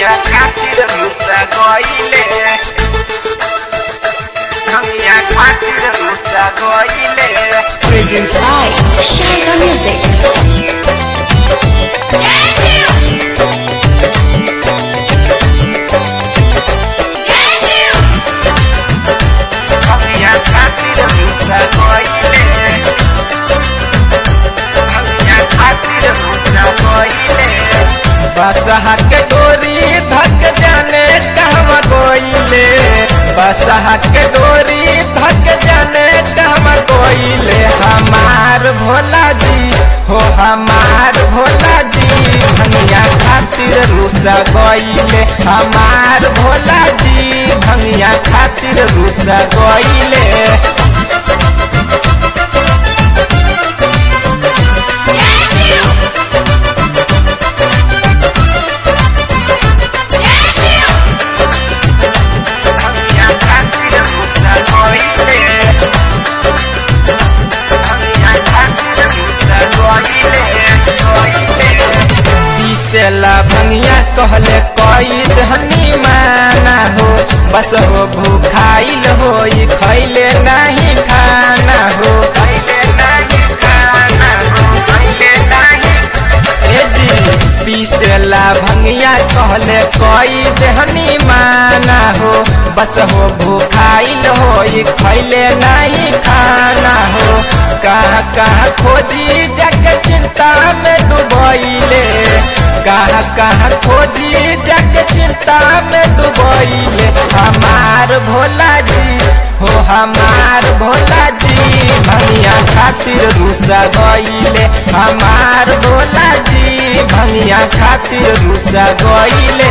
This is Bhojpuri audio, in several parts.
भंगिया खातिर रुसा गइले भंगिया खातिर रुसा गइले Presents by Shaka Music. भंगिया खातिर रुसा गइले भंगिया खातिर रुसा गइले बसहा के डोरी धक जाने कहवा गोइले बसहा के डोरी धक जाने कहवा गोइले हमार भोला जी हो हमार भोला जी भंगिया खातिर रुसा गइले हमार भोला जी भंगिया खातिर रुसा गइले भंगिया खातिर रुसा गइले भंगिया खातिर रुसा गइले गइले पीसेला भंगिया कहले कई धनी माना हो बस हो भूखाइल हो खैले नहीं खाना हो पहिले नाही खाना हो पहिले नाही ए जी पीसेला भंगिया कहले कई धनी माना हो बस हो भूखाइल हो खैले नहीं खाना हो कहाँ कहाँ खोजी जग चिंता में डुबैले कहाँ कहाँ खोजी जग चिंता में डुबैले हमार भोला जी हो हमार भोला जी भंगिया खातिर रुसा गइले हमार भोला जी भंगिया खातिर रुसा गइले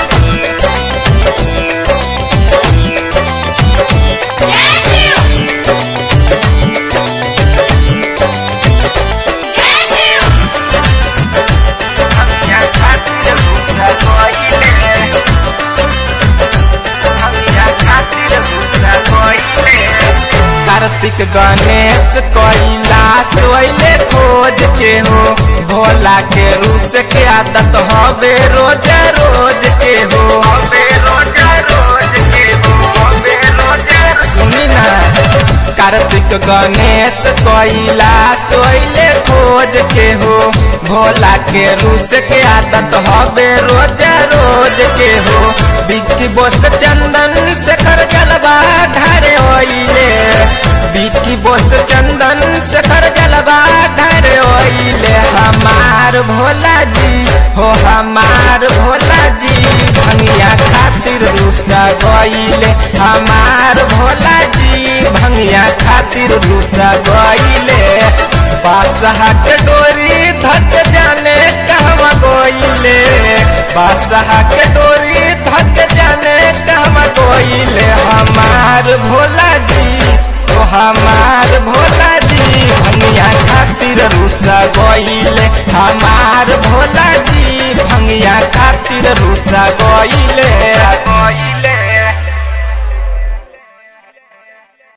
भंगिया खातिर रुसा गइले भंगिया खातिर रुसा गइले कार्तिक गणेश कैलाश वैले खोज के हो भोला के रूस के आदत हवे रोज रोज के हो अबे रोजा रोज के हो अबे रोजा सुनी ना कार्तिक गणेश कैलाश वैले खोज के हो भोला के रूस के आदत हवे रोज रोज के हो बिक्की बोस चंदन शेखर जलवा ढारे ओइले बिक्की बोस चंदन शेखर जलवा ढारे ओइले हमार भोला जी हो हमार भोला जी भंगिया खातिर रुसा गइले हमार भोला जी भंगिया खातिर रुसा गइले बादशाह के डोरी धक जाने कहवा गइले बादशाह के डोरी धक जाने कहवा गइले हमार भोला जी ओ हमार भोला जी भंगिया खातिर रुसा गइले हमार भोला जी भंगिया खातिर रुसा गइले